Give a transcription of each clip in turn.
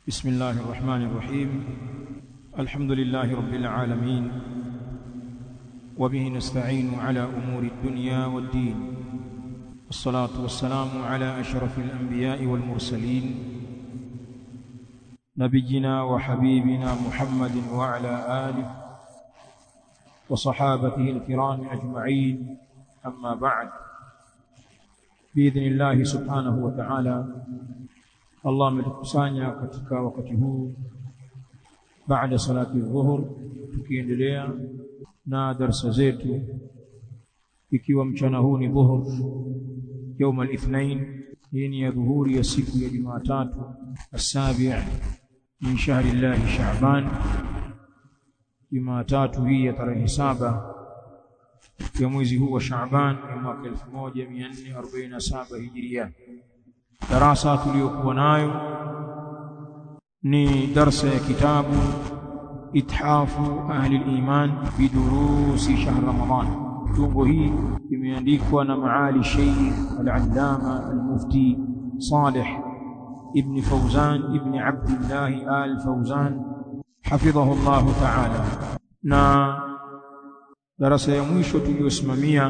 بسم الله الرحمن الرحيم الحمد لله رب العالمين وبه نستعين على أمور الدنيا والدين والصلاة والسلام على أشرف الأنبياء والمرسلين نبينا وحبيبنا محمد وعلى آله وصحابته الكرام أجمعين أما بعد بإذن الله سبحانه وتعالى Allah ametukusanya katika wakati huu baada salati dhuhur tukiendelea na darasa zetu ikiwa mchana huu ni dhuhur يوم الاثنين hii ni ya dhuhuri ya siku ya Jumatatu asabi min shahri Allah Shaaban Jumatatu hii ya tarehe saba ya mwezi huu wa Shaaban ya mwaka 1447 Hijria darasa tuliyokuwa nayo ni darsa ya kitabu ithafu ahli al-iman bidurusi shahr ramadan tungo hii imeandikwa na maali sheikh al-allama al-mufti salih ibn fawzan ibn abdullah al-fawzan hafidhahu Allah ta'ala na darasa ya mwisho tuliyosimamia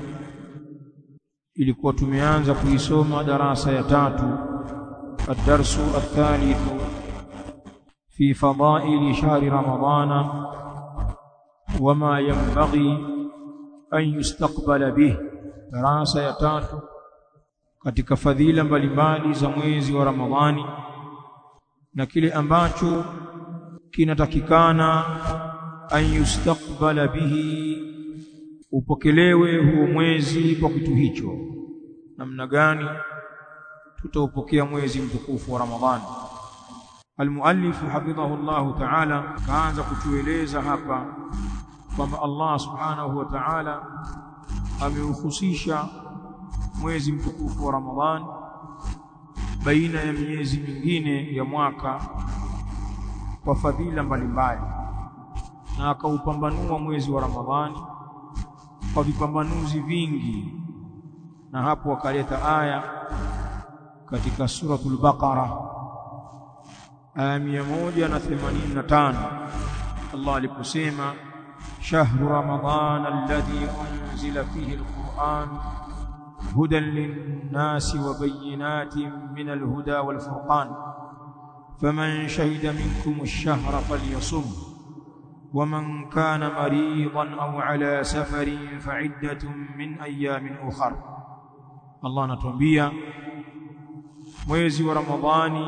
ilikuwa tumeanza kuisoma darasa ya tatu الدرس الثالث في فضائل شهر رمضان وما ينبغي أن يستقبل به darasa ya tatu katika fadhila mbalimbali za mwezi wa Ramadhani na kile ambacho kinatakikana an yustaqbala bihi upokelewe huo mwezi kwa kitu hicho namna gani tutaupokea mwezi mtukufu wa Ramadhani Almuallif hafidhahu Allah Ta'ala kaanza kutueleza hapa kwamba Allah Subhanahu wa Ta'ala ameuhusisha mwezi mtukufu wa Ramadhani baina ya miezi mingine ya mwaka kwa fadhila mbalimbali na akaupambanua mwezi wa Ramadhani kwa vipambanuzi vingi na hapo akaleta aya katika suratul Baqara aya 185 Allah aliposema shahru ramadhan alladhi unzila fihi alquran hudan linnasi wa bayyinatin min alhuda walfurqan faman shahida minkum ash-shahra falyasum ومن كان مريضا أو على سفر فعدة من أيام أخر الله نتوبيا mwezi wa Ramadhani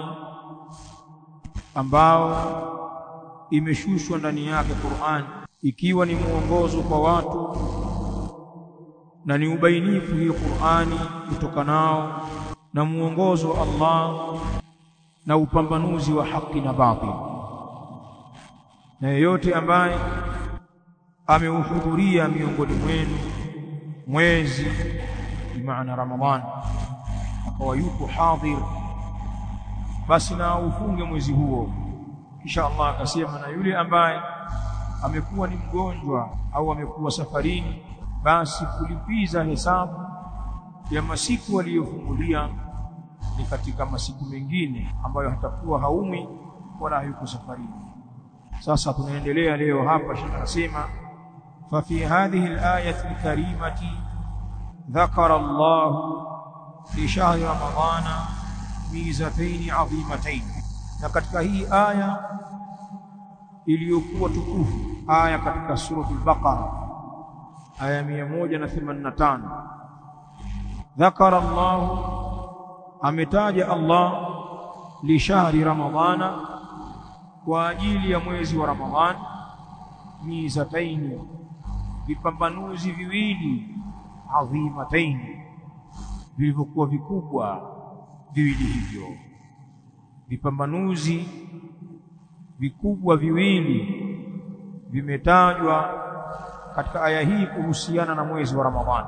ambao imeshushwa ndani yake Qur'an ikiwa ni mwongozo kwa watu na ni ubainifu hii Qur'ani kutokanao na mwongozo wa Allah na upambanuzi wa haki na batil na yeyote ambaye ameuhudhuria miongoni mwenu mwezi bimaana Ramadhani akawa yuko hadhir basi na ufunge mwezi huo kisha Allah akasema na yule ambaye amekuwa ni mgonjwa au amekuwa safarini basi kulipiza hesabu ya masiku aliyofungulia ni katika masiku mengine ambayo hatakuwa haumi wala hayuko safarini sasa tunaendelea leo hapa shekhi anasema fa fi hadhihi al-ayati al-karimati dhakara Allah fi shahri ramadhana mizatayn adhimatayn na katika hii aya iliyokuwa tukufu aya katika suratul baqara aya 185 dhakara Allah ametaja Allah li shahri ramadhana kwa ajili ya mwezi wa Ramadhani mizataini vipambanuzi viwili adhimataini vilivyokuwa vikubwa viwili hivyo vipambanuzi vikubwa viwili vimetajwa katika aya hii kuhusiana na mwezi wa Ramadhani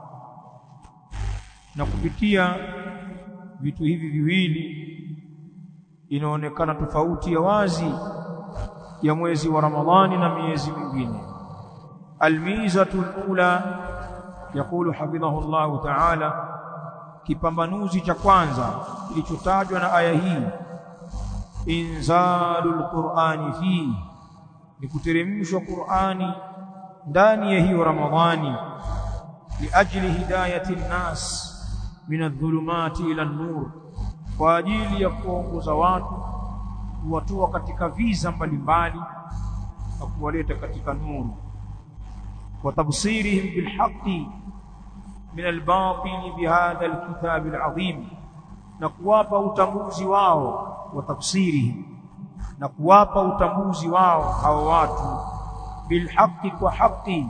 na kupitia vitu hivi viwili inaonekana tofauti ya wazi ya mwezi wa Ramadhani na miezi mingine almizatu alula yakulu hafidhahu Allah ta'ala kipambanuzi cha kwanza kilichotajwa na aya hii inzalul qur'ani fi ni kuteremshwa qur'ani ndani ya hiyo ramadhani liajli hidayati nnas min adh-dhulumati ila an-nur kwa ajili ya kuongoza watu kuwatoa katika viza mbalimbali na kuwaleta katika nuru wa tafsirihim bilhaqqi min albatil bihadha alkitab alazim na kuwapa utambuzi wao wa tafsirihim na kuwapa utambuzi wao hao watu bilhaqqi kwa haqi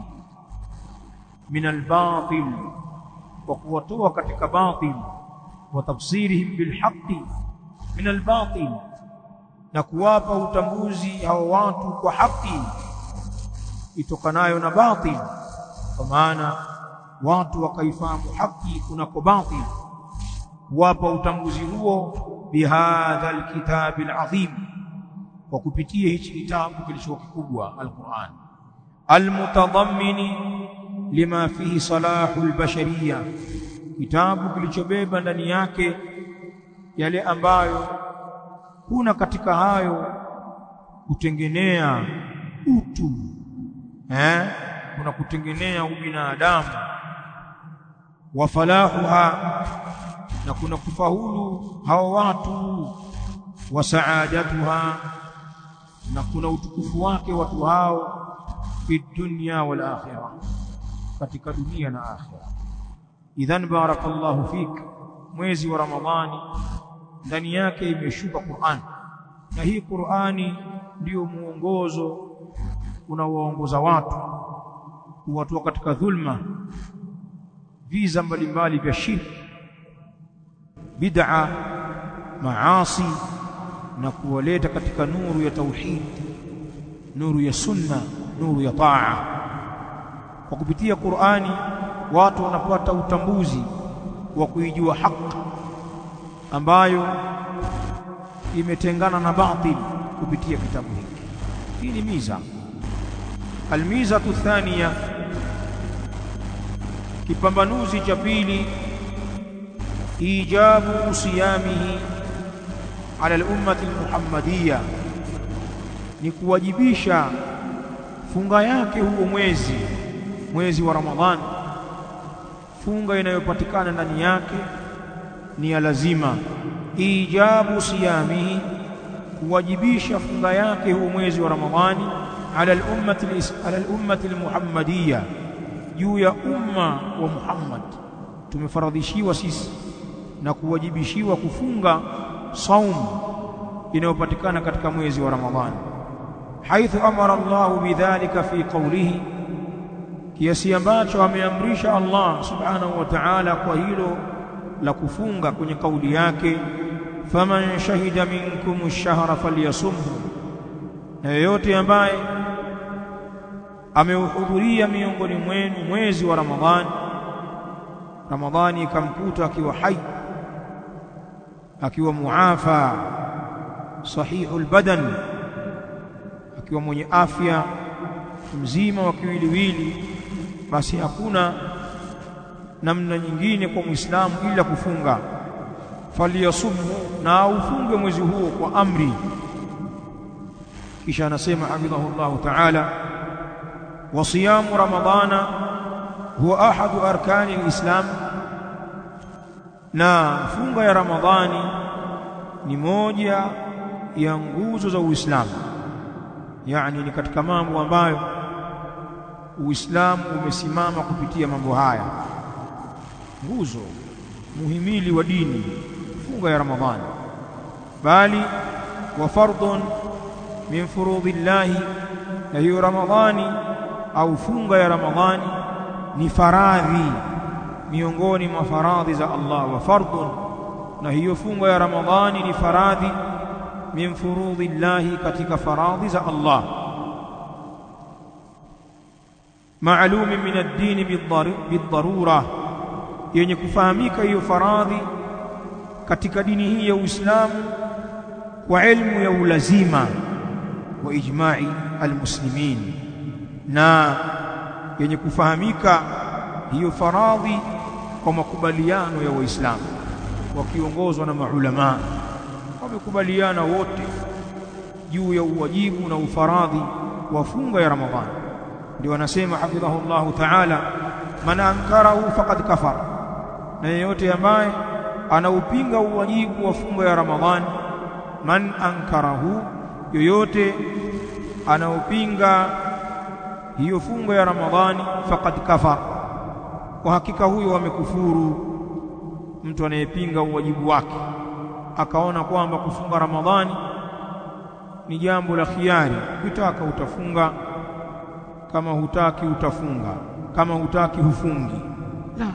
min albatil wa kuwatoa katika batil wa tafsirihim bilhaqqi min albatil na kuwapa utambuzi hao watu kwa haki itokanayo na batil kwa maana watu wakaifahamu haki kunako batil kuwapa utambuzi huo bihadha alkitabi alazim kwa kupitia hichi kitabu kilicho kikubwa alquran almutadammini lima fihi salahu albashariya kitabu kilichobeba ndani yake yale ambayo kuna katika hayo kutengenea utu eh kuna kutengenea ubinadamu wa falahuha na kuna kufaulu hao watu wa saadatuha na kuna utukufu wake watu hao fi dunya wal akhirah katika dunia na akhirah idhan barakallahu fik mwezi wa ramadhani ndani yake imeshuka Qur'an na hii Qur'ani ndiyo muongozo unaoongoza watu kuwatoa katika dhulma viza mbalimbali vya shirki bid'a maasi na kuwaleta katika nuru ya tauhid nuru ya sunna nuru ya taa kwa kupitia Qur'ani watu wanapata utambuzi wa kuijua haki ambayo imetengana na batil kupitia kitabu hiki hii ni miza almiza thania kipambanuzi cha pili ijabu siyamihi ala al-ummati al-muhammadiyya ni kuwajibisha funga yake huo mwezi mwezi wa ramadhani funga inayopatikana ndani yake ni ya lazima ijabu siyamihi kuwajibisha funga yake huo mwezi wa ramadhani ala al-ummati ala al-ummati al-muhammadiyya juu ya umma wa Muhammad tumefaradhishiwa sisi na kuwajibishiwa kufunga saum inayopatikana katika mwezi wa Ramadhani haithu amara Allah bidhalika fi qawlihi kiasi ambacho ameamrisha Allah subhanahu wa ta'ala kwa hilo la kufunga kwenye kauli yake faman shahida minkum ash-shahra falyasumhu na yeyote ambaye ameuhudhuria miongoni mwenu mwezi wa Ramadhani Ramadhani ikamkuta akiwa hai akiwa muafa sahihul badan akiwa mwenye afya mzima wa kiwiliwili basi hakuna namna nyingine kwa Muislamu ila kufunga faliyasumu na ufunge mwezi huo kwa amri kisha anasema hafidhahu Allah ta'ala wa siyamu ramadhana huwa ahadu arkani alislam na funga ya ramadhani ni moja ya nguzo za Uislamu yani ni katika mambo ambayo Uislamu umesimama kupitia mambo haya nguzo muhimili wa dini funga ya ramadhani bali wa fardun min furudhillahi na hiyo ramadhani au funga ya ramadhani ni faradhi miongoni mwa faradhi za Allah wa fardun na hiyo funga ya ramadhani ni faradhi min furudhillahi katika faradhi za Allah maalum min ad-din bid-darura yenye kufahamika hiyo faradhi katika dini hii ya Uislamu kwa elimu ya ulazima wa ijma'i almuslimin na yenye kufahamika hiyo faradhi kwa makubaliano ya waislamu wakiongozwa na maulama wamekubaliana wote juu ya uwajibu na ufaradhi wa funga ya Ramadhani ndio anasema hafidhahullahu ta'ala man ankarahu faqad kafara na yeyote ambaye anaupinga uwajibu wa funga ya Ramadhani man ankarahu yoyote anaupinga hiyo funga ya Ramadhani faqad kafara kwa hakika huyo amekufuru mtu anayepinga uwajibu wake akaona kwamba kufunga Ramadhani ni jambo la khiari ukitaka utafunga kama hutaki utafunga kama hutaki hufungi la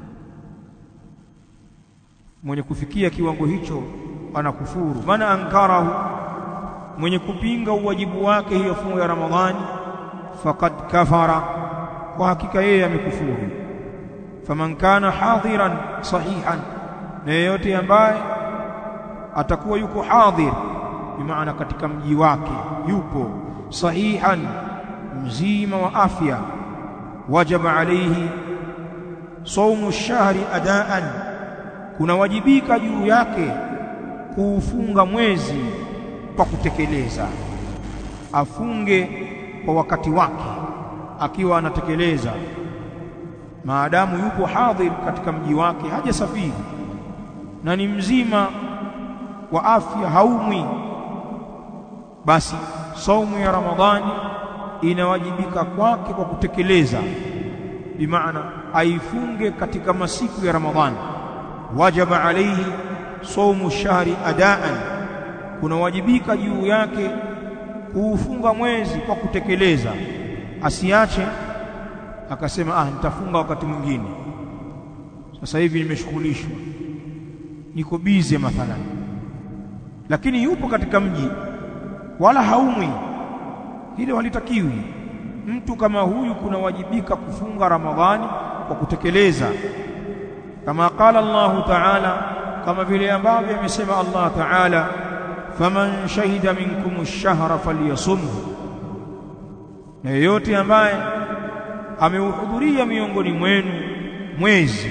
mwenye kufikia kiwango hicho anakufuru maana ankarahu mwenye kupinga uwajibu wake hiyo funga ya Ramadhani faqad kafara kwa hakika yeye amekufuru faman kana hadiran sahihan na yeyote ambaye atakuwa yuko hadhir bimaana katika mji wake yupo sahihan mzima wa afya wajaba alayhi saumu shahri adaan kunawajibika juu yake kuufunga mwezi kwa kutekeleza afunge kwa wakati wake akiwa anatekeleza maadamu yupo hadhir katika mji wake hajasafiri na ni mzima wa afya haumwi basi saumu ya ramadhani inawajibika kwake kwa kutekeleza bimaana aifunge katika masiku ya ramadhani wajaba alayhi saumu shahri adaan kunawajibika juu yake kuufunga mwezi kwa kutekeleza asiache akasema ah nitafunga wakati mwingine sasa hivi nimeshughulishwa niko bize mathalan lakini yupo katika mji wala haumwi hilo halitakiwi mtu kama huyu kunawajibika kufunga ramadhani kwa kutekeleza kama qala Allah ta'ala kama vile ambavyo amesema Allah ta'ala faman shahida minkum ash-shahra falyasumhu na yeyote ambaye ameuhudhuria miongoni mwenu mwezi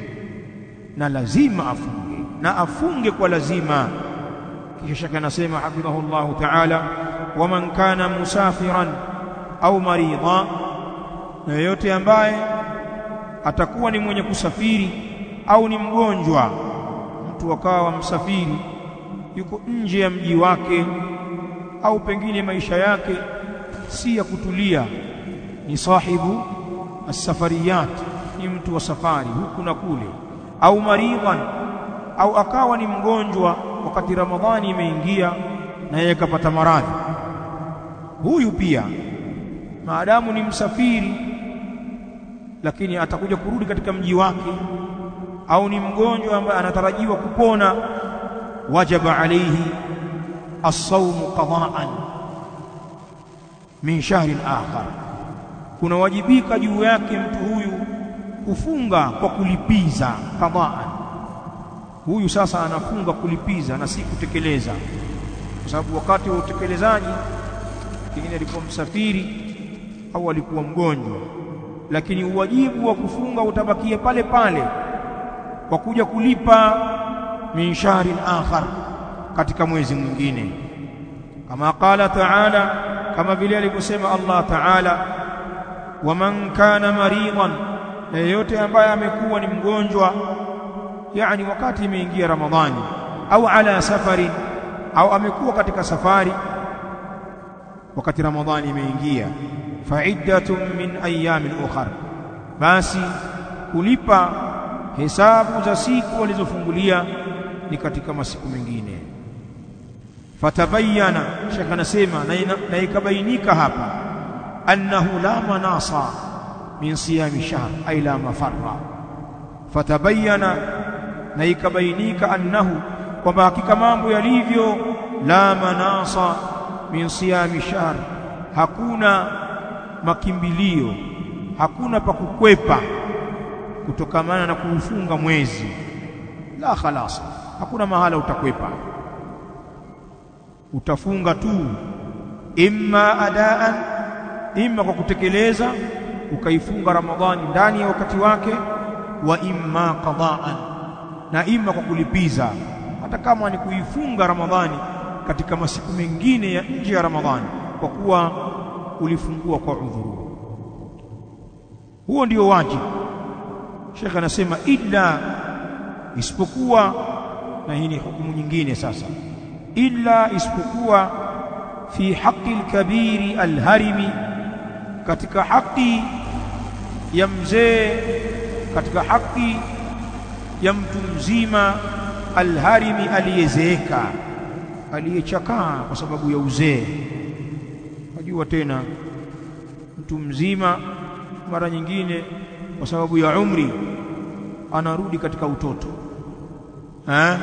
na lazima afunge na afunge kwa lazima kisha shaka anasema hafidhahullahu ta'ala waman kana musafiran au maridha na yeyote ambaye atakuwa ni mwenye kusafiri au ni mgonjwa mtu akawa msafiri yuko nje ya mji wake au pengine maisha yake si ya kutulia ni sahibu as-safariyat ni mtu wa safari huku na kule au maridhan au akawa ni mgonjwa wakati ramadhani imeingia na yeye kapata maradhi huyu pia maadamu ni msafiri lakini atakuja kurudi katika mji wake au ni mgonjwa ambaye anatarajiwa kupona wajaba alayhi as-sawm qada'an min shahrin akhar kunawajibika juu yake mtu huyu kufunga kwa kulipiza qada'an huyu sasa anafunga kulipiza na si kutekeleza kwa sababu wakati wa utekelezaji pengine alikuwa msafiri au alikuwa mgonjwa lakini uwajibu wa kufunga utabakia pale pale kwa kuja kulipa min shahrin akhar katika mwezi mwingine kama qala ta'ala kama vile alivyosema Allah ta'ala waman kana maridan na yeyote ambaye amekuwa ni mgonjwa yani wakati imeingia ramadhani au ala safari au amekuwa katika safari wakati ramadhani imeingia fa'iddatun min ayamin ukhra basi kulipa hesabu za siku walizofungulia ni katika masiku mengine fatabayana shaka nasema na ikabainika hapa annahu la manasa min siyami shahr ay la mafarra fatabayana na ikabainika annahu kwamba hakika mambo yalivyo la manasa min siyami shahr hakuna makimbilio hakuna pa kukwepa kutokamana na kuufunga mwezi la khalas hakuna mahala utakwepa utafunga tu imma adaan imma kwa kutekeleza ukaifunga ramadhani ndani ya wakati wake wa imma qadaan na imma kwa kulipiza hata kama ni kuifunga ramadhani katika masiku mengine ya nje ya Ramadhani kwa kuwa ulifungua kwa udhuru huo ndio wajibu Sheikh anasema illa isipokuwa na hii ni hukumu nyingine sasa illa isipokuwa fi haqqi al-kabiri al-harimi katika haki ya mzee katika haki ya mtu mzima alharimi aliyezeeka aliyechakaa kwa sababu ya uzee unajua tena mtu mzima mara nyingine kwa sababu ya umri anarudi katika utoto ha?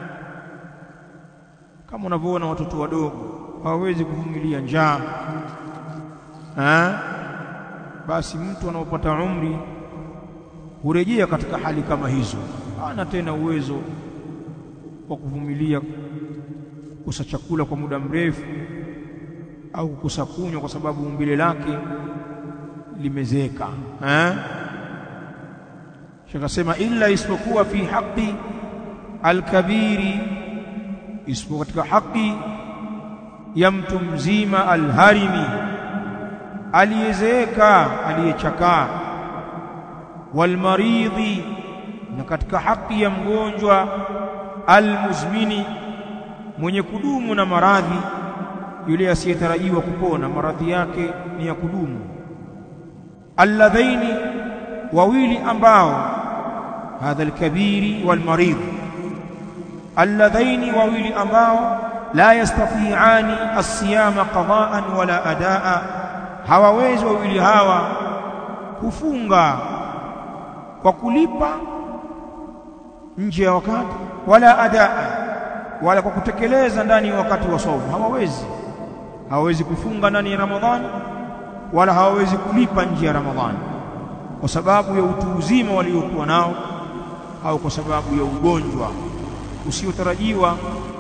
kama unavyoona watoto wadogo hawawezi kuvumilia njaa ha? basi mtu anapopata umri hurejea katika hali kama hizo hana tena uwezo wa kuvumilia kukosa chakula kwa muda mrefu au kukosa kunywa kwa sababu umbile lake limezeeka eh shakasema illa isipokuwa fi haqi alkabiri isipokuwa katika haki ya mtu mzima alharimi aliyezeeka aliyechakaa walmaridhi na katika haki ya mgonjwa almuzmini mwenye kudumu na maradhi yule asiyetarajiwa kupona maradhi yake ni ya kudumu alladhaini wawili ambao hadha alkabiri walmaridh alladhaini wawili ambao la yastati'ani as-siyama qada'an wala adaa hawawezi wawili hawa kufunga kwa kulipa nje ya wakati wala adaa wala kwa kutekeleza ndani ya wakati wa saumu hawawezi hawawezi kufunga ndani ya Ramadhani wala hawawezi kulipa nje ya Ramadhani kwa sababu ya utu uzima waliokuwa nao au kwa sababu ya ugonjwa usiotarajiwa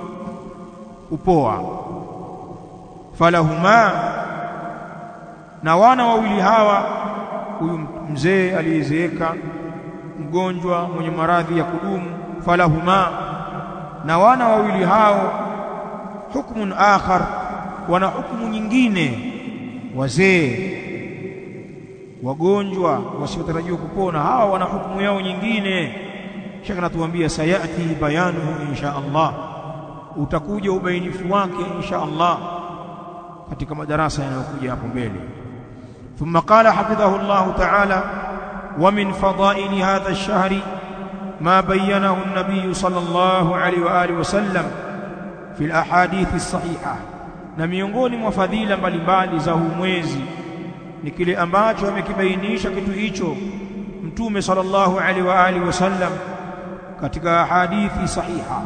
kupoa falahuma na wana wawili hawa huyu mzee aliyezeeka mgonjwa mwenye maradhi ya kudumu falahuma na wana wawili hao hukmun akhar wana hukumu nyingine wazee wagonjwa wasiotarajiwa kupona hawa wana hukumu yao nyingine shaka natuambia sayati bayanuhu insha Allah utakuja ubainifu wake insha Allah katika madarasa yanayokuja hapo mbele ثم قال حفظه الله تعالى ومن فضائل هذا الشهر ما بينه النبي صلى الله عليه واله وسلم في الاحاديث الصحيحه na miongoni mwa fadhila mbalimbali za huu mwezi ni kile ambacho amekibainisha kitu hicho mtume sallallahu alaihi wa alihi wasallam katika hadithi sahiha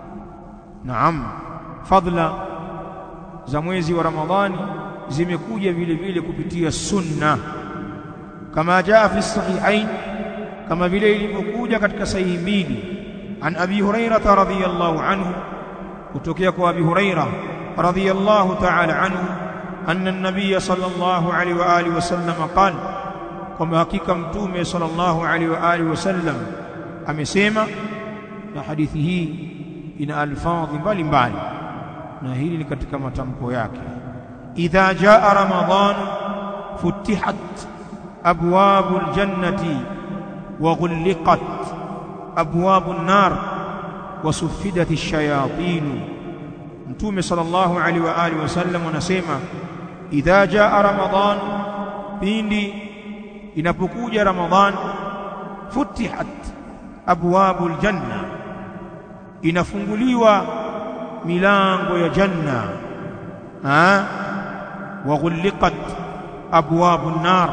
naam fadla za mwezi wa ramadhani zimekuja vile vile kupitia sunna kama jaa fi sahihain kama vile ilivyokuja katika sahihi mbili an abi hurairah radhiyallahu anhu kutokea kwa abi hurairah radhiyallahu ta'ala anhu anna an-nabiy sallallahu alaihi wa alihi wasallam qala kwamba hakika mtume sallallahu alaihi wa alihi wasallam amesema na hadithi hii ina alfadhi mbalimbali na hili ni katika matamko yake idha jaa ramadan futihat abwabul jannati wa ghulqat abwabun nar wa suffidat ash-shayatin mtume sallallahu alaihi wa alihi wasallam anasema idha jaa ramadan pindi inapokuja ramadhan futihat abwabul janna inafunguliwa milango ya janna ha wa ghulqat abwabun nar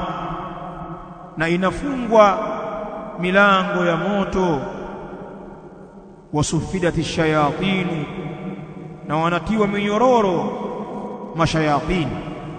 na inafungwa milango ya moto wasufidati shayatin na wanatiwa minyororo mashayatin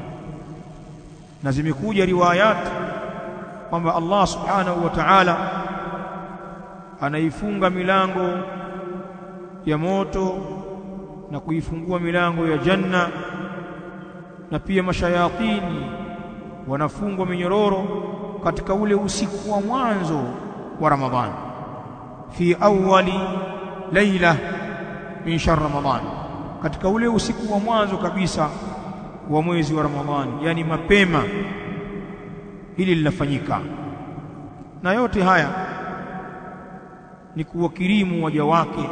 na zimekuja riwayat kwamba Allah subhanahu wa ta'ala anaifunga milango ya moto na kuifungua milango ya janna na pia mashayatini wanafungwa minyororo katika ule usiku wa mwanzo wa Ramadhani fi awwali laila min shahr Ramadhan katika ule usiku wa mwanzo kabisa wa mwezi wa Ramadhani yani mapema hili linafanyika na yote haya ni kuwakirimu waja wake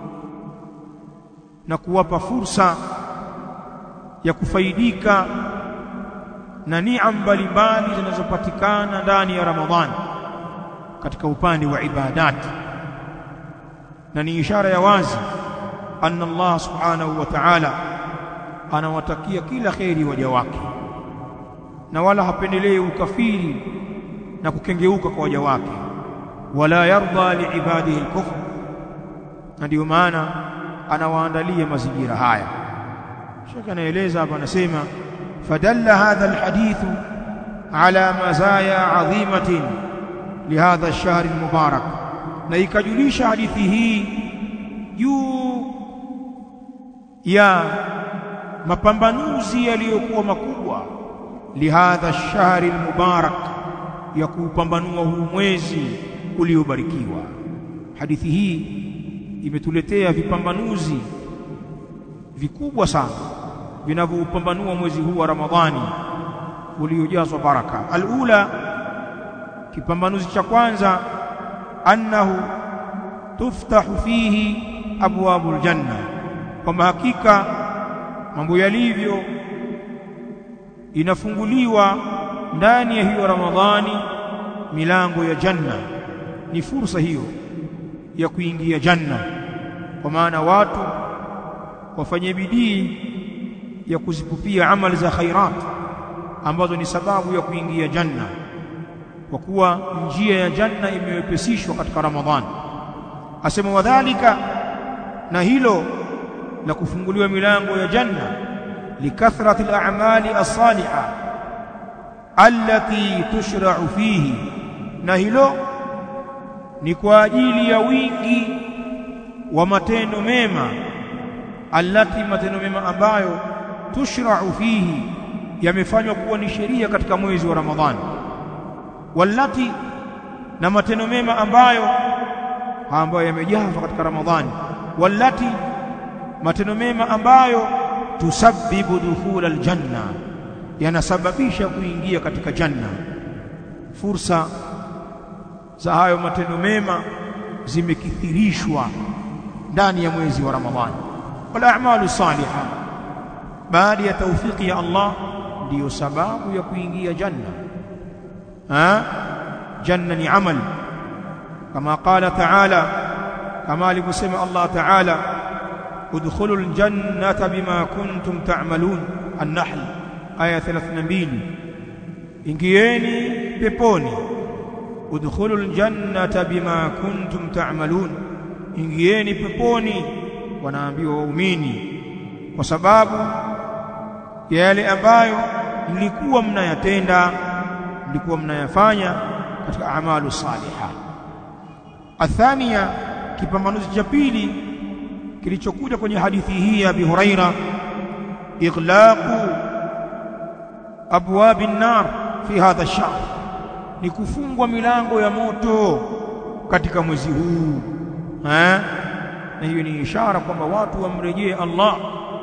na kuwapa fursa ya kufaidika na niam mbalimbali zinazopatikana ndani ya Ramadhani katika upande wa ibadati na ni ishara ya wazi anna Allah subhanahu wa ta'ala anawatakia kila kheri waja wake na wala hapendelee ukafiri na kukengeuka kwa waja wake wala yarda liibadihi alkufr na ndio maana anawaandalia mazingira haya Sheikh anaeleza hapa anasema fadalla hadha alhadithu ala mazaya adhimatin lihadha ash-shahr almubarak na ikajulisha hadithi hii juu ya mapambanuzi yaliyokuwa makubwa lihadha ash-shahr almubarak ya kuupambanua huu mwezi uliobarikiwa hadithi hii imetuletea vipambanuzi vikubwa sana vinavyoupambanua mwezi huu wa Ramadhani uliojazwa baraka alula kipambanuzi cha kwanza annahu tuftahu fihi abwabul janna kwamba hakika mambo yalivyo inafunguliwa ndani ya hiyo Ramadhani milango ya janna ni fursa hiyo ya kuingia janna kwa maana watu wafanye bidii ya kuzipupia amali za khairat ambazo ni sababu ya kuingia janna kwa kuwa njia ya janna imewepesishwa katika Ramadhani asema wadhalika na hilo la kufunguliwa milango ya janna likathrati al-a'mali as-salihah allati tushra'u fihi na hilo ni kwa ajili ya wingi wa matendo mema allati matendo mema ambayo tushra'u fihi yamefanywa kuwa ni sheria katika mwezi wa Ramadhani wallati na matendo mema ambayo ambayo yamejazwa katika Ramadhani wallati matendo mema ambayo tusabbibu dukhul aljanna yanasababisha kuingia katika janna fursa za hayo matendo mema zimekithirishwa ndani ya mwezi wa Ramadhani wal a'malu salihah baada ya taufiki ya Allah ndiyo sababu ya kuingia janna ha janna ni amal kama qala ta'ala kama alivyosema Allah ta'ala udkhulul aljannata bima kuntum ta'malun an-nahl aya 32 ingieni peponi udkhulul jannata bima kuntum ta'malun ingieni peponi wanaambiwa waumini kwa sababu ya yale ambayo mlikuwa mnayatenda mlikuwa mnayafanya katika amalu saliha athania kipambanuzi cha pili kilichokuja kwenye hadithi hii ya Abi Huraira ighlaqu abwabi an-nar fi hadha ash-shahr ni kufungwa milango ya moto katika mwezi huu eh na hiyo ni ishara kwamba watu wamrejee Allah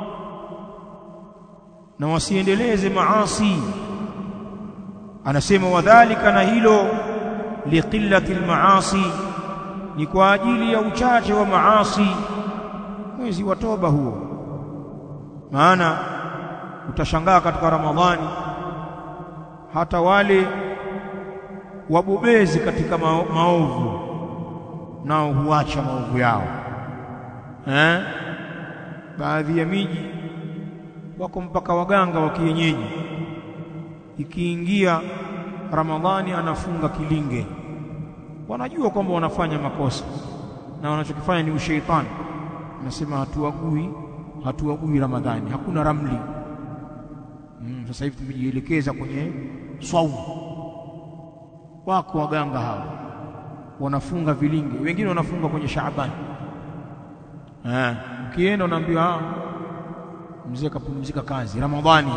na wasiendeleze maasi anasema wadhālika na hilo liqillati almaasi ni kwa ajili ya uchache wa maasi mwezi wa toba huo maana utashangaa katika ramadhani hata wale wabobezi katika mao, maovu nao huacha maovu yao eh baadhi ya miji wako mpaka waganga wa kienyeji ikiingia ramadhani anafunga kilinge wanajua kwamba wanafanya makosa na wanachokifanya ni usheitani anasema hatuagui hatuagui ramadhani hakuna ramli mm, sasa hivi tumejielekeza kwenye swaumu wako waganga hao wanafunga vilinge wengine wanafunga kwenye Shaabani eh ukienda unaambiwa ah mzee kapumzika kazi ramadhani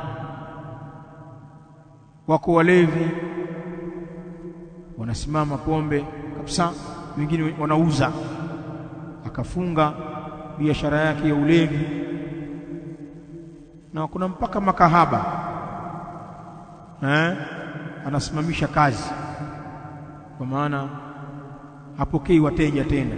wako walevi wanasimama pombe kabisa wengine wanauza akafunga biashara yake ya ulevi na kuna mpaka makahaba eh, anasimamisha kazi kwa maana hapokei wateja tena.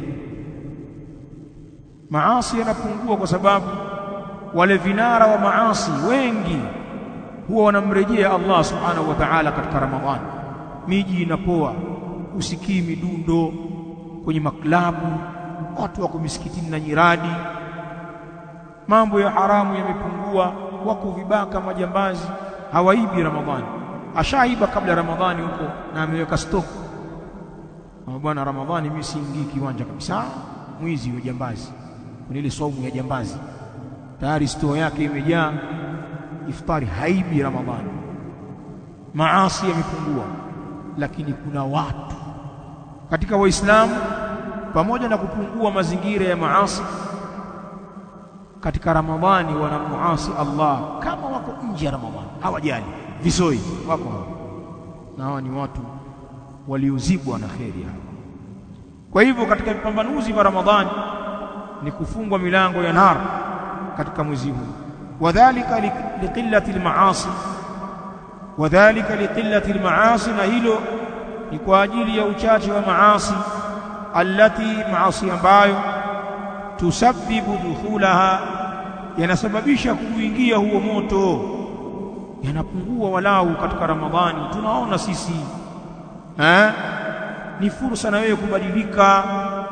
Maasi yanapungua kwa sababu wale vinara wa maasi wengi huwa wanamrejea Allah subhanahu wa ta'ala katika Ramadhani. Miji inapoa, usikii midundo kwenye maklabu, watu wako misikitini na nyiradi, mambo ya haramu yamepungua, wako vibaka, majambazi hawaibi Ramadhani. Ashaiba kabla Ramadhani huko na ameweka stock bwana, Ramadhani mimi siingii kiwanja kabisa, mwizi wa jambazi, kuna ile saumu ya jambazi tayari store yake imejaa, iftari haibi Ramadhani. Maasi yamepungua, lakini kuna watu katika Waislamu, pamoja na kupungua mazingira ya maasi katika Ramadhani, wanamuasi Allah kama wako nje ya Ramadhani, hawajali visoi wako hawa, na hawa ni watu waliozibwa na kheri hawa. Kwa hivyo katika vipambanuzi vya Ramadhani ni kufungwa milango ya nar katika mwezi huu, wadhalika liqillati almaasi, wadhalika liqillati almaasi, na hilo ni kwa ajili ya uchache wa maasi, allati maasi ambayo tusabbibu dukhulaha, yanasababisha kuingia huo moto, yanapungua walau katika Ramadhani. Tunaona sisi ha? ni fursa na wewe kubadilika.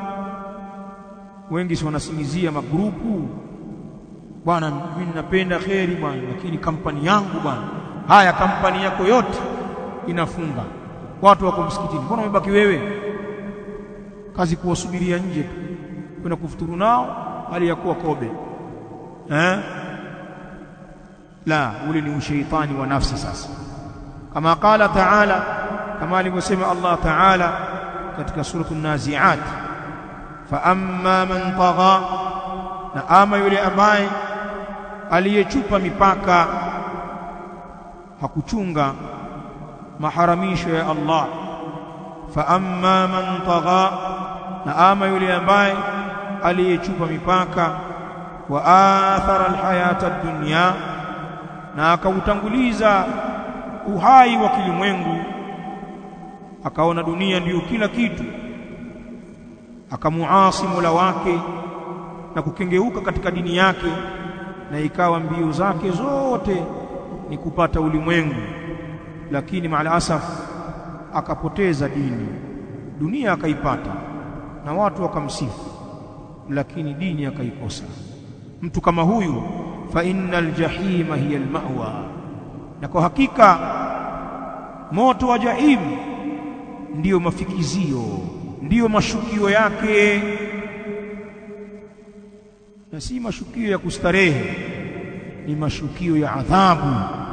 Wengi si wanasimizia magrupu bwana, mimi ninapenda kheri bwana, lakini kampani yangu bwana. Haya, kampani yako yote inafunga, watu wako msikitini, mbona umebaki wewe? Kazi kuwasubiria nje tu, kwenda kufuturu nao hali ya kuwa kobe eh? La, ule ni ushaitani wa nafsi. Sasa kama qala taala, kama alivyosema Allah taala katika suratu Naziat, fa amma man tagha, na ama yule ambaye aliyechupa mipaka hakuchunga maharamisho ya Allah. Fa amma man tagha, na ama yule ambaye aliyechupa mipaka, wa athara alhayata ad-dunya, na akautanguliza uhai wa kilimwengu, akaona dunia ndiyo kila kitu, akamuasi Mola wake na kukengeuka katika dini yake na ikawa mbio zake zote ni kupata ulimwengu, lakini maal asaf akapoteza dini. Dunia akaipata na watu wakamsifu, lakini dini akaikosa. Mtu kama huyu, fa innal jahima hiya almawa, na kwa hakika moto wa jahim ndiyo mafikizio, ndiyo mashukio yake na si mashukio ya kustarehe, ni mashukio ya adhabu.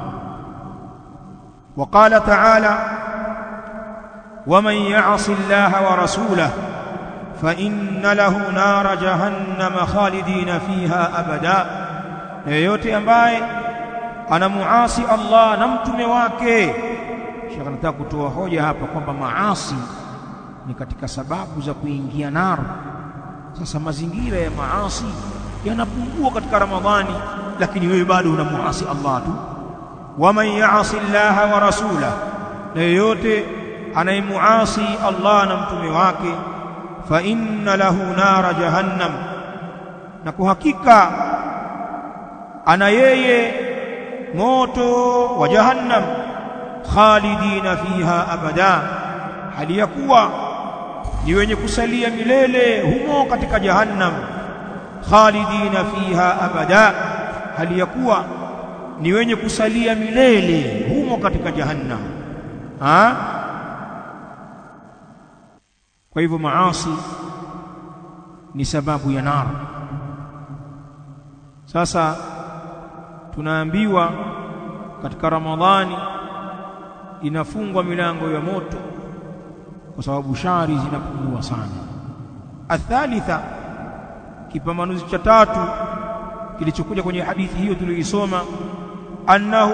Wa qala ta'ala, waman ya'si Allaha wa rasulahu fa inna lahu nara jahannama khalidina fiha abada, na yeyote ambaye anamuasi Allah na mtume wake. Sheikh anataka kutoa hoja hapa kwamba maasi ni katika sababu za kuingia nar. Sasa mazingira ya maasi yanapungua katika Ramadhani, lakini wewe bado unamuasi Allah tu. Waman yaasi llaha wa rasulah, na yeyote anayemuasi Allah na mtume wake, fa inna lahu nara jahannam, na kwa hakika ana yeye moto wa jahannam, khalidina fiha abada, hali ya kuwa ni wenye kusalia milele humo katika jahannam khalidina fiha abada, hali ya kuwa ni wenye kusalia milele humo katika jahannam. Ha? Kwa hivyo maasi ni sababu ya nar. Sasa tunaambiwa katika Ramadhani inafungwa milango ya moto kwa sababu shari zinapungua sana. Athalitha Kipambanuzi cha tatu kilichokuja kwenye hadithi hiyo tuliyoisoma, annahu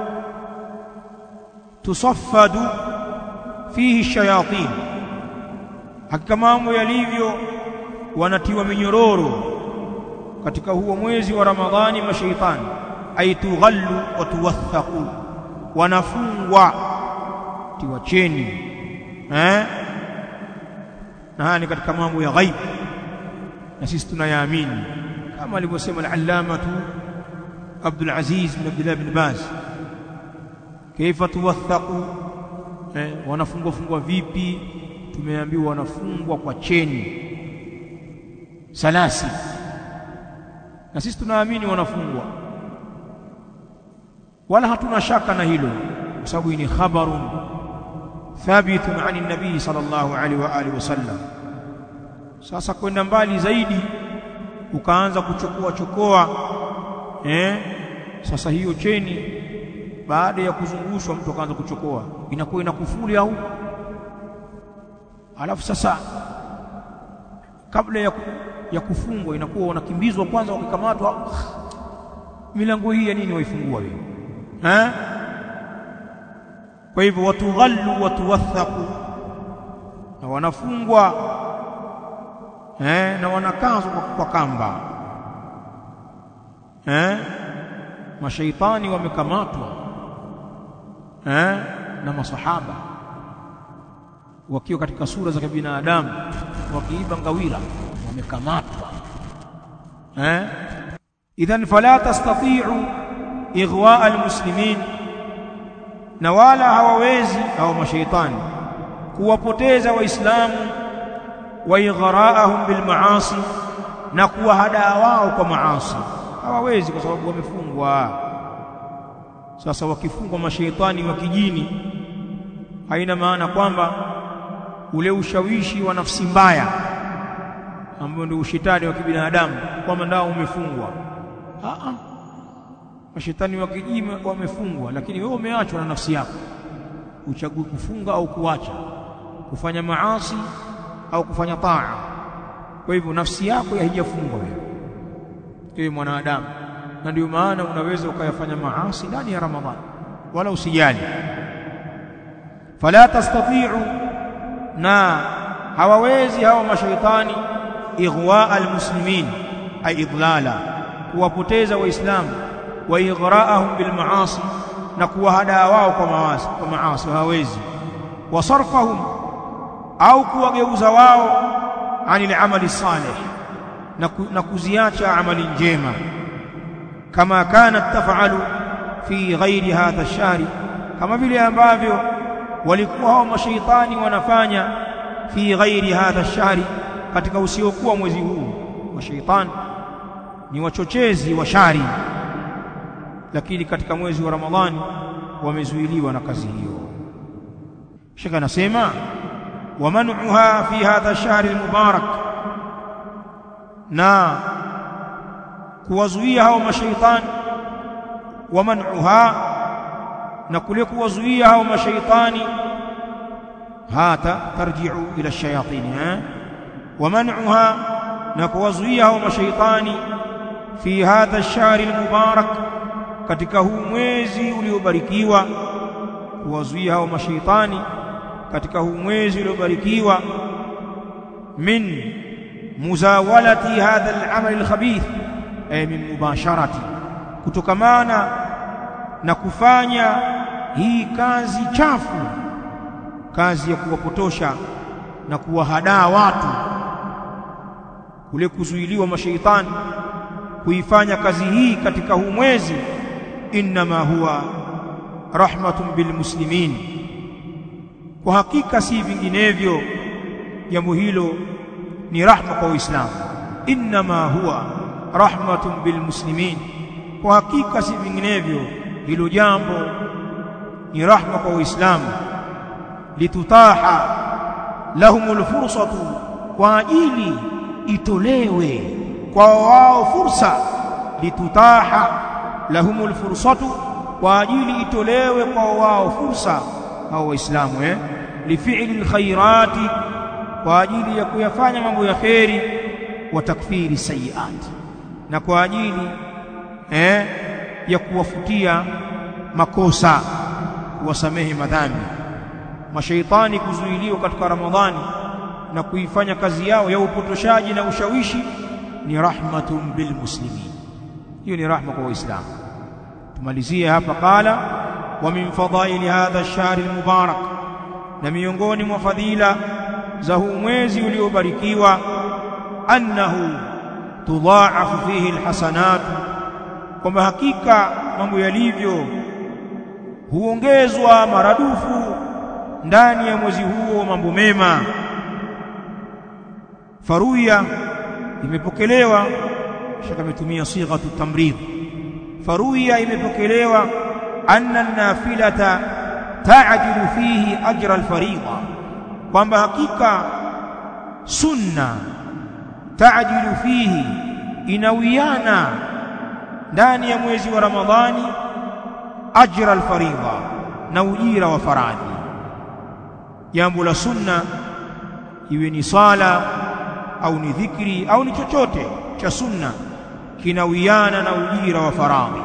tusaffadu fihi shayatin, hakika mambo yalivyo wanatiwa minyororo katika huo mwezi wa Ramadhani mashaitani. ay tughallu wa tuwathaqu wanafungwa tiwacheni eh na haya ni katika mambo ya ghaib na sisi tunayaamini kama alivyosema al-allamatu Abdul Aziz bin Abdullah bin Baz kaifa tuwathaqu eh, wanafungwa fungwa vipi tumeambiwa wanafungwa kwa cheni salasi na sisi tunaamini wanafungwa wala hatuna shaka na hilo kwa sababu ni khabarun thabitun ani nabii sallallahu alaihi wa alihi wasallam sasa kwenda mbali zaidi ukaanza kuchokoa chokoa eh sasa hiyo cheni baada ya kuzungushwa mtu akaanza kuchokoa inakuwa ina kufuli au alafu sasa kabla ya, ya kufungwa inakuwa wanakimbizwa kwanza wakikamatwa milango hii ya nini waifungua wewe eh kwa hivyo watughallu watuwathaqu na wanafungwa eh na wanakazwa kwa, kwa kamba eh mashaitani wamekamatwa eh na masahaba wakiwa katika sura za kibinadamu wakiiba ngawira wamekamatwa eh idhan fala tastati'u ighwa almuslimin na wala hawawezi hao mashaitani kuwapoteza waislamu wa ighra'ahum bil maasi na kuwahadaa wao kwa maasi hawawezi kwa sababu wamefungwa sasa wakifungwa mashaitani wa kijini haina maana kwamba ule ushawishi wa nafsi mbaya ambao ndio ushetani wa kibinadamu kwamba ndao umefungwa a a mashetani wa kijini wamefungwa lakini wewe umeachwa na nafsi yako uchague kufunga au kuacha kufanya maasi au kufanya taa kwa hivyo nafsi yako haijafungwa wewe ewe mwanadamu na ndio maana unaweza ukayafanya maasi ndani ya ramadhani wala usijali fala tastati'u na hawawezi hawa mashaitani ighwa almuslimin ay idlala kuwapoteza waislamu wa ighra'ahum bil maasi na kuwahadaa wao kwa maasi kwa maasi hawawezi wasarfahum au kuwageuza wao anil amali salih na, ku, na kuziacha amali njema kama kanat tafalu fi ghairi hadha shari kama vile ambavyo walikuwa hao mashaitani wanafanya fi ghairi hadha shari katika usiokuwa mwezi huu mashaitani ni wachochezi wa shari lakini katika mwezi wa ramadhani wamezuiliwa na kazi hiyo shaka anasema ومنعها في هذا الشهر المبارك na kuwazuia hao mashaitani waman'uha na kule kuwazuia hao mashaitani hata tarji'u ila shayatin eh waman'uha na kuwazuia hao mashaitani fi hadha ash-shahr al-mubarak katika huu mwezi uliobarikiwa kuwazuia hao mashaitani katika huu mwezi uliobarikiwa min muzawalati hadha al-amal al-khabith ay min mubasharati kutokamana na kufanya hii kazi chafu kazi ya kuwapotosha na kuwahadaa watu kule kuzuiliwa mashaitani kuifanya kazi hii katika huu mwezi inma huwa rahmatun bilmuslimin kwa hakika si vinginevyo jambo hilo ni rahma kwa Uislamu inma huwa rahmatun bilmuslimin kwa hakika si vinginevyo hilo jambo ni rahma kwa Uislamu litutaha lahumul fursatu kwa ajili itolewe kwa wao fursa litutaha lahumul fursatu kwa ajili itolewe kwa wao fursa hao waislamu eh lifi'li alkhairati kwa ajili ya kuyafanya mambo ya kheri wa takfiri sayiat na kwa ajili eh ya kuwafutia makosa kuwasamehe madhambi mashaitani kuzuiliwa katika ramadhani na kuifanya kazi yao ya upotoshaji na ushawishi ni rahmatun bil muslimin hiyo ni rahma kwa waislamu tumalizie hapa qala wa min fadaili hadha ash-shahr al-mubarak na miongoni mwa fadhila za huu mwezi uliobarikiwa annahu tudhaafu fihi alhasanat kwamba hakika mambo yalivyo huongezwa maradufu ndani ya mwezi huo mambo mema faruya imepokelewa shaka ametumia sighatu tamrid faruya imepokelewa anna an-nafilata ta'jilu fihi ajra al-fariida kwamba hakika sunna ta'jilu fihi inawiana ndani ya mwezi wa Ramadhani ajra al-fariida na ujira wa faradhi jambo la sunna iwe ni sala au ni dhikri au ni chochote cha sunna kinawiana na ujira wa faradhi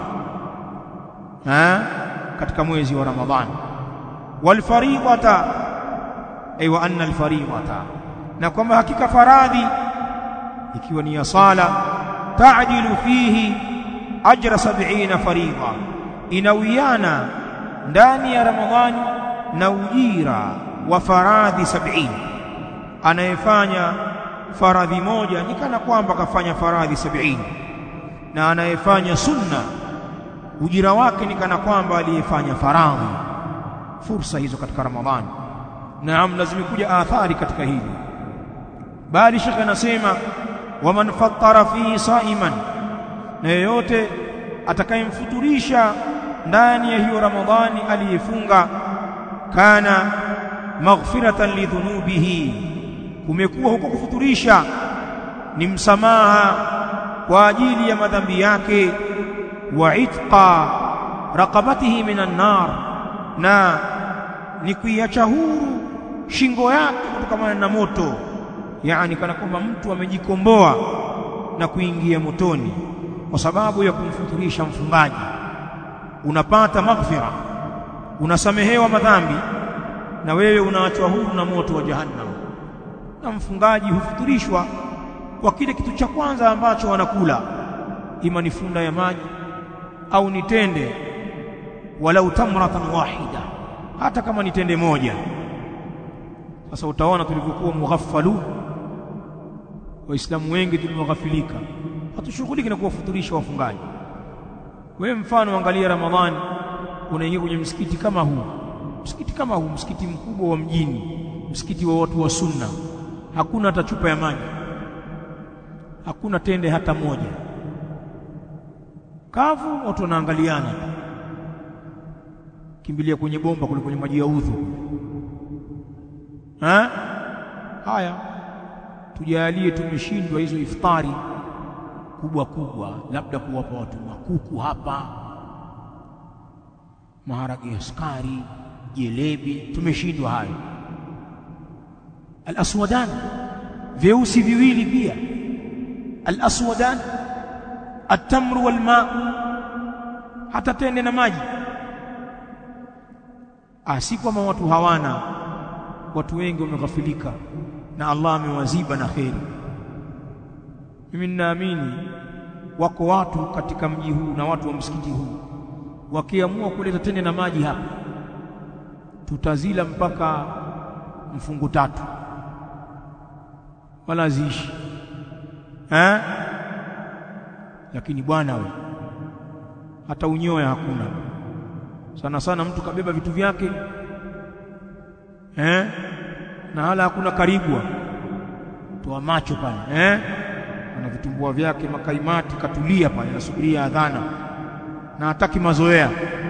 ha katika mwezi wa Ramadhani wal fariidata ay wa anna al fariidata na kwamba hakika faradhi ikiwa ni ya sala ta'jilu fihi ajra 70 fariida inawiana ndani ya Ramadhani na ujira wa faradhi 70 anayefanya faradhi moja ni kana kwamba kafanya faradhi 70 na anayefanya sunna ujira wake ni kana kwamba aliyefanya faradhi fursa hizo katika Ramadhani naam lazimekuja athari katika hili bali shekhe anasema waman fattara fihi saiman na yeyote atakayemfuturisha ndani ya hiyo Ramadhani aliyefunga kana maghfiratan lidhunubihi kumekuwa huko kufuturisha ni msamaha kwa ajili ya madhambi yake wa itqa raqabatihi minan nar na ni kuiacha huru shingo yake kutokana na moto yani kana kwamba mtu amejikomboa na kuingia motoni kwa sababu ya kumfuturisha mfungaji unapata maghfira unasamehewa madhambi na wewe unaachwa huru na moto wa jahannam na mfungaji hufuturishwa kwa kile kitu cha kwanza ambacho wanakula ima ni funda ya maji au ni tende walau tamratan wahida hata kama ni tende moja sasa utaona tulivyokuwa mughaffalu waislamu wengi tulioghafilika hatushughuliki na kuwafuturisha wafungaji wewe mfano angalia ramadhani unaingia kwenye msikiti kama huu msikiti kama huu msikiti mkubwa wa mjini msikiti wa watu wa sunna hakuna hata chupa ya maji hakuna tende hata moja kavu watu wanaangaliana kimbilia kwenye bomba kule kwenye maji ya udhu ha? haya tujalie tumeshindwa hizo iftari kubwa kubwa labda kuwapa watu makuku hapa maharage ya sukari jelebi tumeshindwa hayo al-aswadan vyeusi viwili pia al-aswadan at-tamru wal-ma hata tende na maji ah si kama watu hawana watu wengi wameghafilika na Allah amewaziba na kheri mimi ninaamini wako watu katika mji huu na watu wa msikiti huu wakiamua kuleta tende na maji hapa tutazila mpaka mfungu tatu wala ziishi eh lakini bwana we hata unyoya hakuna sana sana mtu kabeba vitu vyake eh na hala hakuna karibwa toa macho pale eh ana vitumbua vyake makaimati katulia pale anasubiria adhana na hataki mazoea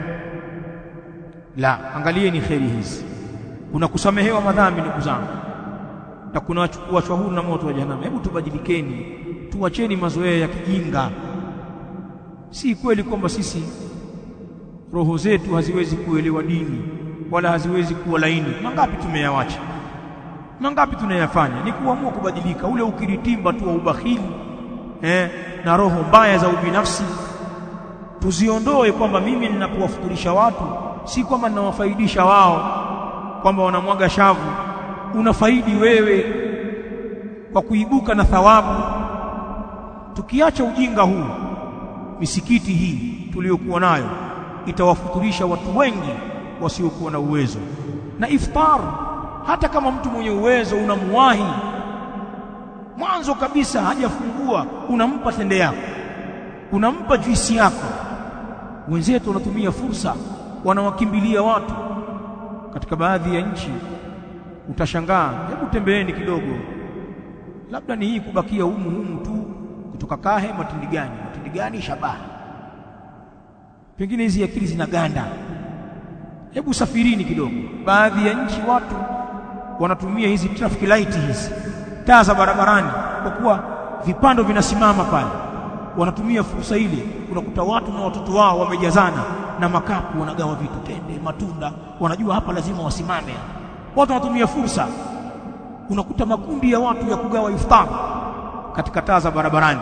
la angalieni kheri hizi kuna kusamehewa madhambi ndugu zangu na kuna kuachwa huru na moto wa jahannam hebu tubadilikeni tuacheni mazoea ya kijinga si kweli kwamba sisi roho zetu haziwezi kuelewa dini wala haziwezi kuwa laini mangapi tumeyawacha mangapi tunayafanya ni kuamua kubadilika ule ukiritimba tu wa ubakhili eh, na roho mbaya za ubinafsi tuziondoe kwamba mimi ninapowafuturisha watu si kwamba ninawafaidisha wao kwamba wanamwaga shavu unafaidi wewe kwa kuibuka na thawabu tukiacha ujinga huu misikiti hii tuliyokuwa nayo itawafuturisha watu wengi wasiokuwa na uwezo na iftar hata kama mtu mwenye uwezo unamwahi mwanzo kabisa hajafungua unampa tende yako unampa juisi yako wenzetu wanatumia fursa wanawakimbilia watu katika baadhi ya nchi utashangaa hebu tembeeni kidogo labda ni hii kubakia humu humu tu kutoka Kahe matindi gani matindi gani Shabaha pengine hizi akili zinaganda hebu safirini kidogo baadhi ya nchi watu wanatumia hizi traffic light hizi taa za barabarani kwa kuwa vipando vinasimama pale wanatumia fursa ile unakuta watu na watoto wao wamejazana na makapu wanagawa vitu tende matunda wanajua hapa lazima wasimame watu wanatumia fursa unakuta makundi ya watu ya kugawa iftar katika taa za barabarani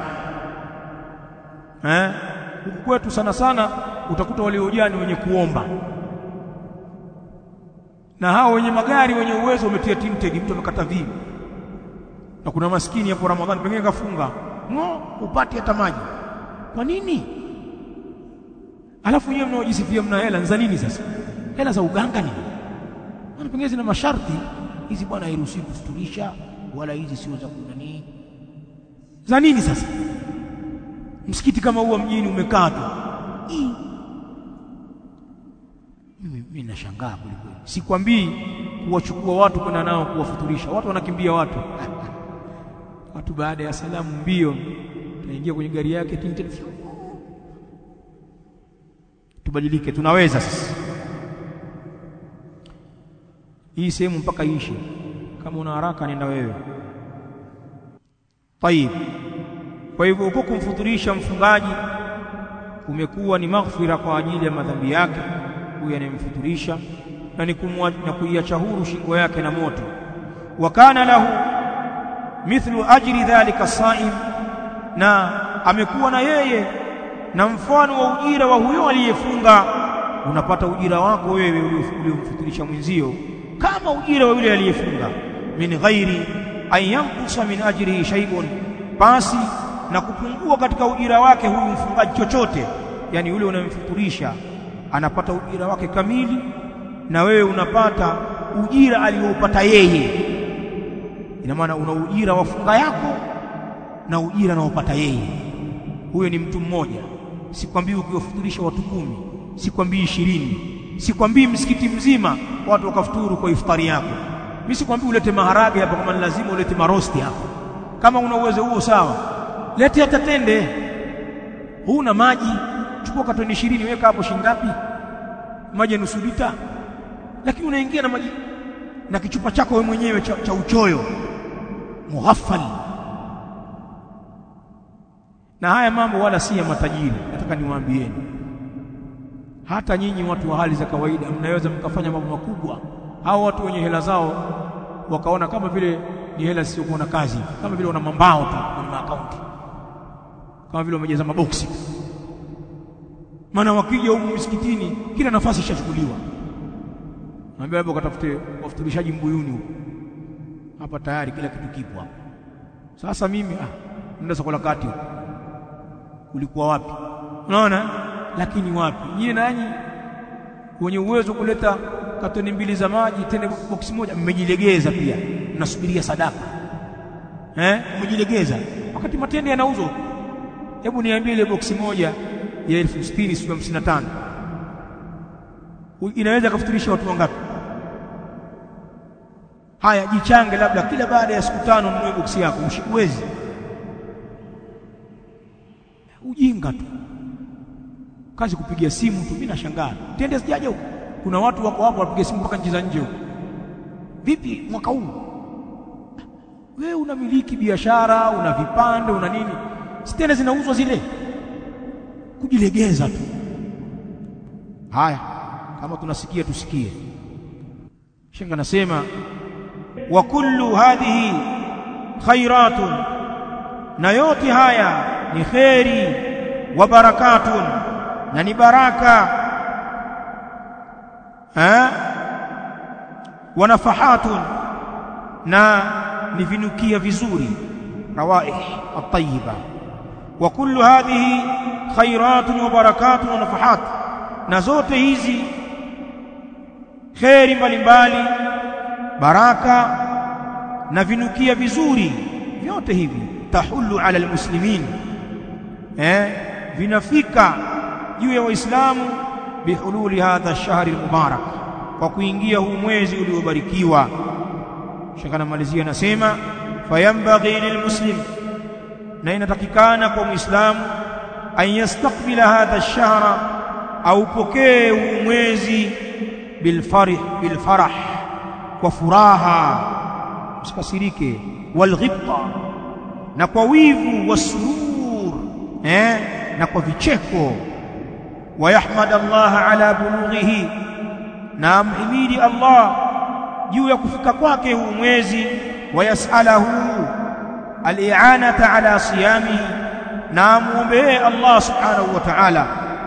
eh huku kwetu sana sana utakuta waliojaa ni wenye kuomba na hao wenye magari wenye uwezo wametia tinted mtu amekata vivi na kuna maskini hapo Ramadhani pengine kafunga ngo upate hata maji kwa nini alafu nyewe mnaojisifia mna hela za nini sasa hela za uganga nini maana pengine zina masharti hizi bwana hairuhusiwi kufuturisha wala hizi sio za kunani za nini sasa msikiti kama huwa mjini umekaa tu mimi mimi nashangaa kweli kweli sikwambii kuwachukua watu kwenda nao kuwafuturisha watu wanakimbia watu watu baada ya salamu mbio taingia kwenye gari yake tinted tubadilike tunaweza sasa hii sehemu mpaka iishe kama una haraka nenda wewe tayib kwa hivyo uko kumfuturisha mfungaji umekuwa ni maghfira kwa ajili ya madhambi yake huyu anayemfuturisha na ni na kuiacha huru shingo yake na moto wa kana lahu mithlu ajri dhalika saim na amekuwa na yeye na mfano wa ujira wa huyo aliyefunga unapata ujira wako wewe uliomfuturisha mwenzio kama ujira wa yule aliyefunga min ghairi an yankusa min ajrihi shay'un basi na kupungua katika ujira wake huyu mfungaji chochote yani yule unayemfuturisha anapata ujira wake kamili na wewe unapata ujira aliopata yeye ina maana una ujira wa funga yako na ujira anaopata yeye huyo ni mtu mmoja sikwambii ukiwafuturisha watu kumi sikwambii ishirini sikwambii msikiti mzima watu wakafuturu kwa iftari yako mimi sikwambii ulete maharage hapa kama ni lazima ulete marosti hapa kama una uwezo huo sawa lete hata tende huna maji chukua katoni ishirini weka hapo shingapi maji nusu lita lakini unaingia na maji na kichupa chako wewe mwenyewe cha, cha uchoyo mughafal na haya mambo wala si ya matajiri nataka niwaambieni hata nyinyi watu wa hali za kawaida mnaweza mkafanya mambo makubwa hao watu wenye hela zao wakaona kama vile ni hela zisizokuwa na kazi kama vile wana mambao tu kwenye maakaunti kama vile wamejaza maboksi maana wakija huku msikitini kila nafasi ishachukuliwa naambia labda katafute wafuturishaji mbuyuni huko hapa tayari kila kitu kipo hapa sasa mimi ah nenda soko la kati huko ulikuwa wapi unaona lakini wapi nyie nanyi wenye uwezo kuleta katoni mbili za maji tena boksi moja mmejilegeza pia mnasubiria sadaka eh mmejilegeza wakati matende yanauzwa hebu niambie ile boksi moja ya elfu sitini sio hamsini na tano inaweza kufuturisha watu wangapi haya jichange labda kila baada ya siku tano mnunue boksi yako uwezi ujinga tu kazi kupigia simu tu mimi nashangaa tende sijaje huko kuna watu wako hapo wapiga simu kutoka nchi za nje huko vipi mwaka huu wewe unamiliki biashara una vipande una nini stende zinauzwa zile kujilegeza tu haya kama tunasikia tusikie shenga nasema wa kullu hadhihi khairatun na yote haya ni kheri wa barakatun na ni baraka ha wa nafahatun na ni vinukia vizuri rawaih at-tayyiba wa kullu hadhihi khairatun wa barakatun wa nafahat na zote hizi kheri mbalimbali baraka na vinukia vizuri vyote hivi tahullu ala almuslimin eh vinafika juu ya waislamu bihululi hadha ash-shahri al-mubarak kwa kuingia huu mwezi uliobarikiwa shekana malizia anasema fayambaghi lilmuslim na inatakikana kwa muislamu an yastaqbila hadha ash-shahra au pokee huu mwezi bilfarih bilfarah kwa furaha usikasirike walghibta na kwa wivu wasurur eh na kwa vicheko wayahmad Allah ala bulughihi na amhimidi Allah juu ya kufika kwake huu mwezi wayasalahu al-i'anata ala siyamihi na muombe Allah subhanahu wa ta'ala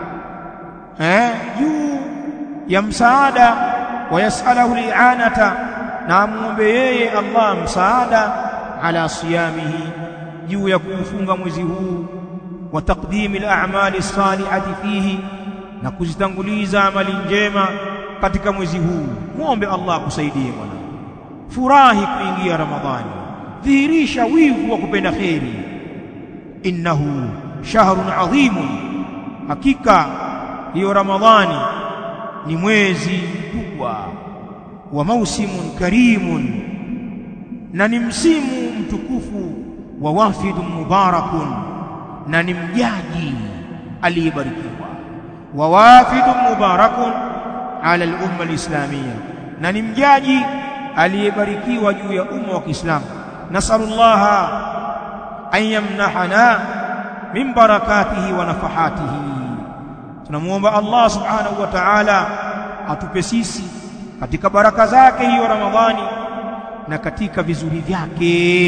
eh juu ya msaada wayasalahu al-i'anata na muombe yeye Allah msaada ala siyamihi juu ya kufunga mwezi huu wa taqdimi al-a'mali as-salihati fihi na kuzitanguliza amali njema katika mwezi huu muombe Allah akusaidie bwana furahi kuingia ramadhani dhihirisha wivu wa kupenda kheri innahu shahrun adhimun hakika hiyo ramadhani ni mwezi mkubwa wa mausimun karimun na ni msimu mtukufu wa wafidun mubarakun na ni mjaji aliyebarikiwa wa wafidun mubarakun ala al-umma al-islamiyya na ni mjaji aliyebarikiwa juu ya umma wa Kiislamu nasallallahu an yamnahana min barakatihi wa nafahatihi tunamuomba Allah subhanahu wa ta'ala atupe sisi katika baraka zake hiyo Ramadhani na katika vizuri vyake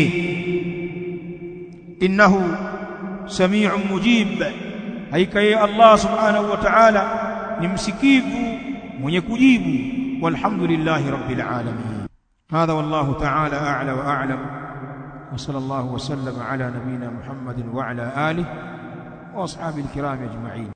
innahu sami'un mujib haika yeye Allah subhanahu wa ta'ala ni msikivu mwenye kujibu walhamdulillahi rabbil alamin هذا والله تعالى أعلى وأعلم وصلى الله وسلم على نبينا محمد وعلى آله وأصحابه الكرام أجمعين